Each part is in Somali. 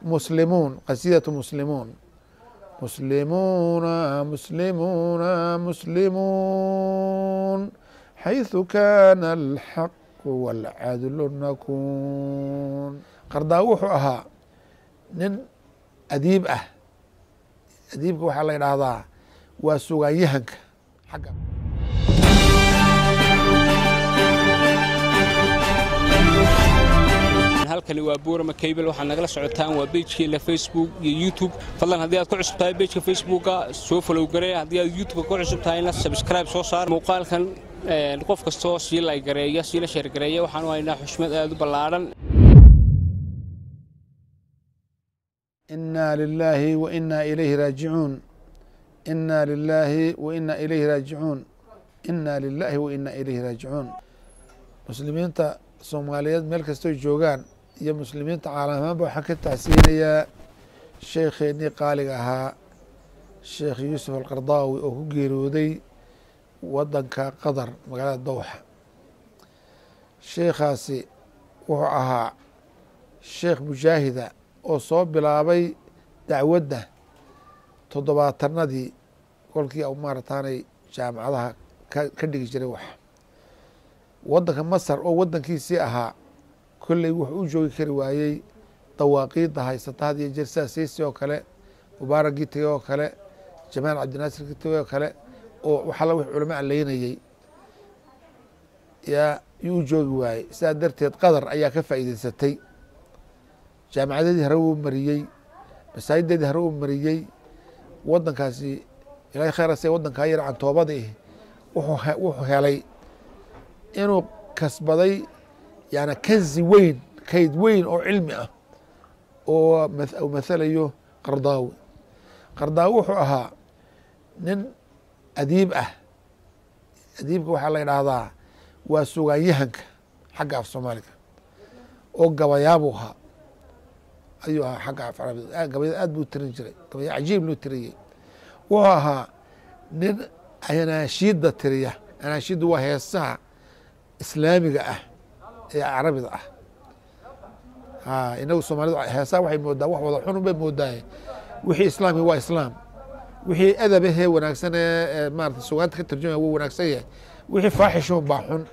muslimuun qasiidatu muslimuun muslimuuna muslimuuna muslimuun xayثu kana alxaqu wاlcadlu nakun qardaa wuxuu ahaa nin adiib ah adiibka waxaa la idhaahdaa waa sugaanyahanka xagga halkani waa buurama kaybel waxaad nagala socotaan waa beejkeena facebook iyo youtube fadlan haddii aad ku cusub tahay beejka facebooka soo falow garee haddii aad youtubeka ku cusub tahayna sabscribe soo saar muuqaalkan qof kastoo sii laygareeya siila sheergareeya waxaanu haynaa xushmad aad u ballaadhan ina lilaahi wa ina ilayhi raajicuun ina lilaahi wa ina ilayhi raajicuun ina lilaahi wa ina ilayhi raajicuun muslimiinta soomaaliyeed meel kastoy joogaan iyo muslimiinta caalamaanba waxaan ka tacsiinayaa sheekheenii qaaliga ahaa sheekh yuusuf alqardaawi oo ku geeriyooday wadanka qatar magaalada dowxa sheekhaasi wuxuu ahaa sheekh mujaahida oo soo bilaabay dacwadda toddobaatanadii kolkii maarataanay jaamacadaha ka dhigi jiray wax wadanka masar oo wadankiisii ahaa kolley wuxuu u joogi kari waayey dawaaqiidda haysata had iyo jeer sida siisi oo kale mubaaragii tegey oo kale jamaal cabdinaasirkii tegey oo kale oo waxalla wix culamo aleynayey yaa yuu u joogi waayey sidaa darteed qatar ayaa ka faa'iideysatay jaamacadeedii hare uu mariyey masaajideedii hare uu mariyey wadankaasi ilahay khayrase wadankaa yar cantoobadii wuxuu helay inuu kasbaday yani kanzi weyn kayd weyn oo cilmi ah oo mathalayo qardaawi qardaawi wuxuu ahaa nin adiib ah adiibka waxaa la idhaahdaa waa sugaanyahanka xagga af soomaaliga oo gabayaabuu ahaa ayuu ahaa xagga af carabida gabayada aad buu tirin jiray gabaya cajiib loo tiriyey wuxuu ahaa nin anaashiidda tiriya anaashiidda waa heesaha islaamiga ah ee carabida ah inagu soomaalida heesaha waxay moodaa wax wada xun bay moodaaye wixii islaamki waa islaam wixii adabahee wanaagsan ee maarata sugaanta ka tarjumaya wuu wanaagsan yahay wixii faaxishun baa xun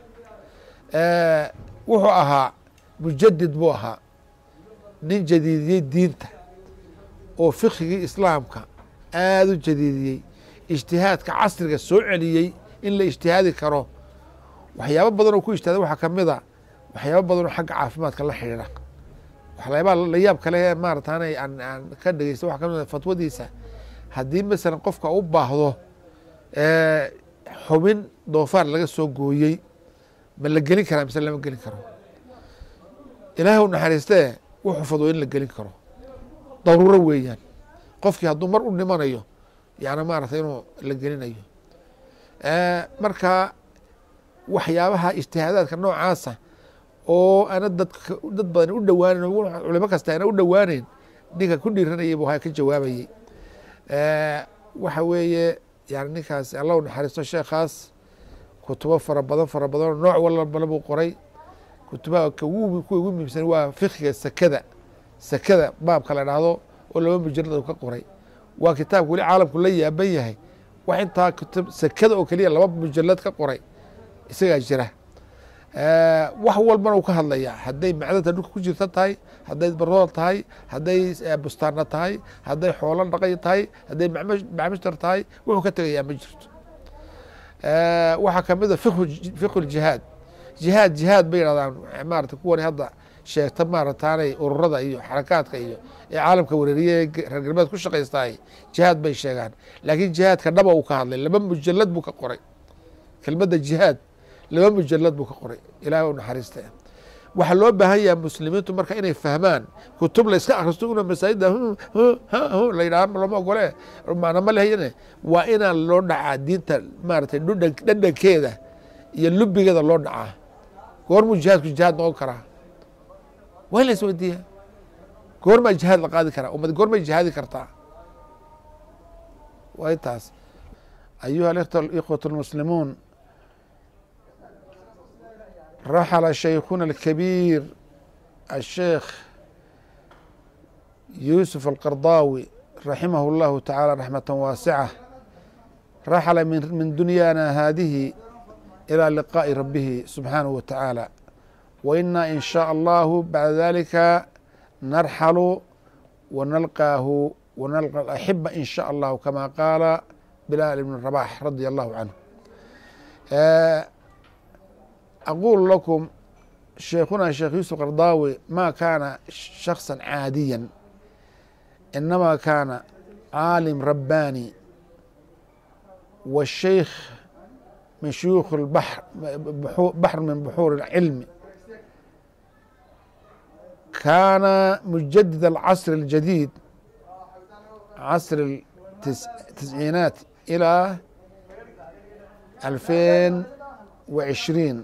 wuxuu ahaa mujadid buu ahaa nin jadiidiyey diinta oo fikigii islaamka aada u jadiidiyey ijtihaadka casriga soo celiyey in la ijtihaadi karo waxyaabo badan oo ku ijtihaaday waxaa kamid a waxyaabo badan oo xagga caafimaadka la xidhiidha waxyaabaa la yaab kale ee maarataanay aan aan ka dhegeysta waxaa kamid a fatwadiisa haddii masalan qofka u baahdo xubin doofaar laga soo gooyey ma la gelin karaa mise lama gelin karo ilaahay u naxariistee wuxuu fadwo in la gelin karo daruuro weeyaan qofkii hadduu mar u dhimanayo yani maarata inuu la gelinayo marka waxyaabaha ijtihaadaadka noocaasa oo ana dad dad badan u dhowaaneyn culimo kasta ana u dhowaaneyn ninka ku dhiiranayay bu ka jawaabayey waxa weeye yani ninkaasi allah u naxariisto sheekhaas kutubo fara badan fara badanoo nooc walbana buu qoray kutubaha kuwa ugu muhiimsan waa fikiga sekada sekada baabka la dhahdo oo laba mujalad ka qoray waa kitaabka weli caalamku la yaaban yahay wax intaa kutub sekada oo keliya laba mujalad ka qoray isagaa jira wax walbana uu ka hadlayaa hadday macdanta dhulka ku jirta tahay hadday barool tahay hadday bustaana tahay hadday xoolo dhaqay tahay hadday macmishtar tahay wuxuu ka tegayaa ma jirto waxaa kamid a fiqhu jihaad jihaad jihaad bay yidhahdaan maarata kuwani hadda sheegta maarataanay ururada iyo xarakaadka iyo ee caalamka wareeriye reer galbeed ku shaqaystaay jihaad bay sheegaan laakiin jihaadka dhaba uu ka hadlay laba mujalad buu ka qoray kelmadda jihaad laba mujalad buu ka qoray ilaah u naxariista waxaa loo baahan yaha muslimiintu marka inay fahmaan kutub la iska akristo una masaajida la yidhaha lama ogole macna ma lehayane waa inaan loo dhacaa diinta maaratay dhadhankeeda iyo lubigeeda loo dhacaa goormuu jihaadku jihaad noqon karaa waa in la isweydiiya goormaa jihaad la qaadi karaa ummad goormay jihaadi kartaa waa intaas ayuha ikhwat اlmuslimuun raxla shaykhuna اlkabiir الsheekh yuusuf alqardaawi raximahu اllahu tacaala raxmata waasica raxla min dunyaana haadihi ilى liqaaءi rabihi subxaanahu wa tacaala wa ina in shaء allahu bacda dalika narxalu wanalqaahu wanalqa axiba in shaء allahu kama qaala bilaal ibn rabax radia allahu canhu aqulu lakum sheikhuna sheekh yuusuf qardaawi ma kaana shakصa caadiya inama kaana caalim rabbaani والشيخ من شيوخ البحر بحر من بحور العلم كان مجدد العصر الجديد عصر التسعينات إلى ألفين وعشرين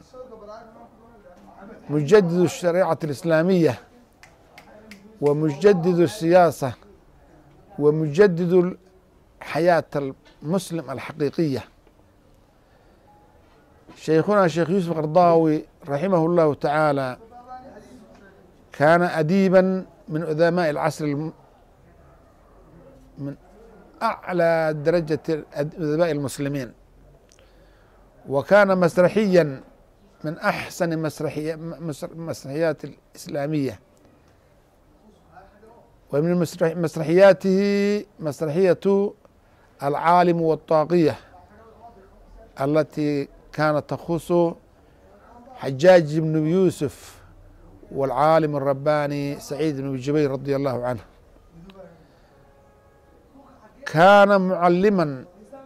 مجدد الشريعة الإسلامية ومجدد السياسة ومجدد حياة المسلم الحقيقية شيخنا شيخ يوسف القرضاوي رحمه الله تعالى كان أديبا من أدماء العصر الم... من أعلى درجة أدباء المسلمين وكان مسرحيا من أحسن مسرحي... مسرحيات الإسلامية ومن مسرح... مسرحياته مسرحية العالم والطاغية التي كانت تخص حجاج بن يوسف والعالم الرباني سعيد بن جبير رضي الله عنه كان معلما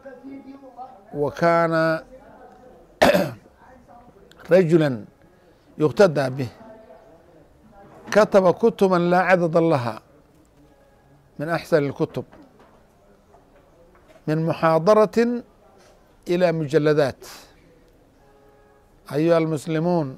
وكان رجلا يقتدى به كتب كتبا لا عدد لها من أحسن الكتب من محاضرة إلى مجلدات أيها المسلمون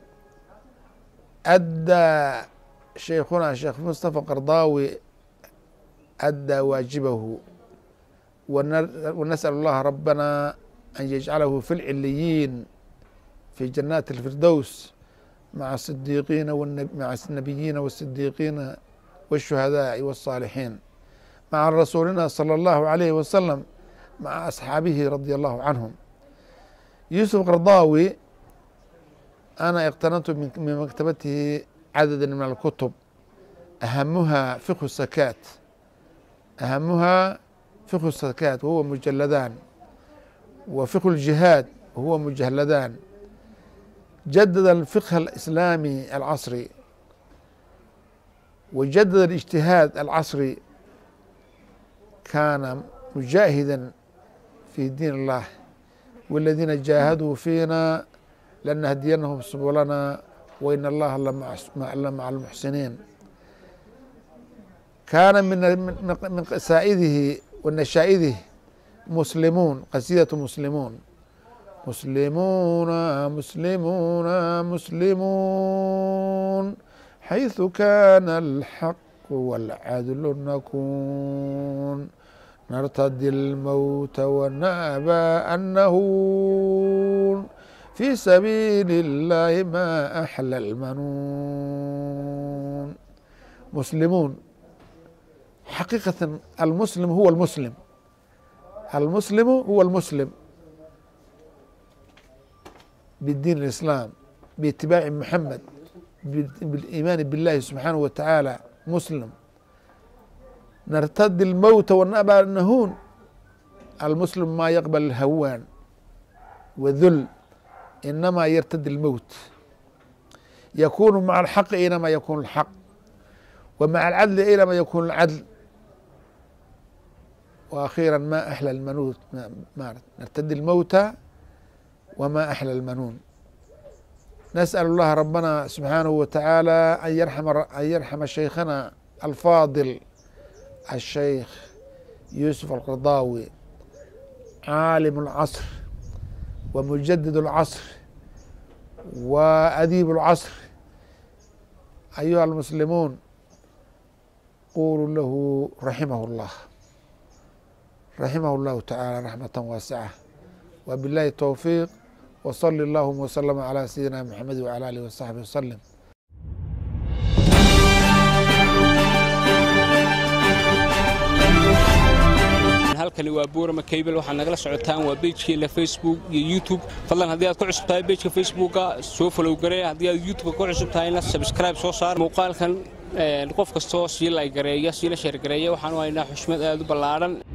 أدى شيخنا شيخ مصطفى قرضاوي أدى واجبه ونسأل الله ربنا أن يجعله في العليين في جنات الفردوس مع الصديقين مع النبيين والصديقين والشهداء والصالحين مع رسولنا صلى الله عليه وسلم مع أصحابه رضي الله عنهم يوسف قرضاوي أنا اقتننت من مكتبته عددا من الكتب أهمها فقه السكات أهمها فقه السكات وهو مجلدان وفقه الجهاد وهو مجلدان جدد الفقه الإسلامي العصري وجدد الاجتهاد العصري كان مجاهدا في دين الله والذين جاهدوا فينا لنهدينهم سبلنا وإن الله لمع المحسنين كان من من قصائده ونشائده مسلمون قصيدة مسلمون مسلمون مسلمون مسلمون حيث كان الحق والعدل نكون نرتدي الموت ونأبى أن نهون في سبيل الله ما أحلى المنون مسلمون حقيقة المسلم هو المسلم المسلم هو المسلم بالدين الإسلام باتباع محمد بالإيمان بالله سبحانه وتعالى مسلم نرتد الموت ونأبى النهون المسلم ما يقبل الهوان وذل إنما يرتد الموت يكون مع الحق أينما يكون الحق ومع العدل أينما يكون العدل وأخيرا ما أحلى المنوت ما نرتد الموت وما أحلى المنون نسأل الله ربنا سبحانه وتعالى أن يرحم أن يرحم شيخنا الفاضل الشيخ يوسف القرضاوي عالم العصر ومجدد العصر وأديب العصر أيها المسلمون قولوا له رحمه الله رحمه الله تعالى رحمة واسعة وبالله التوفيق وصل اللهم وسلم على سيدنا محمد وعلى آله وصحبه وسلم waa boorama cable waxaad nagala socotaan waa bejkeena facebook iyo youtube fadlan haddii aad ku cusub tahay bejka facebooka soo follow garee haddii aad youtubeka ku cusub tahayna subscribe soo saar muuqaalkan qof kastoo sii laygareeya siila sheergareeya waxaanu haynaa xushmad aad u ballaadhan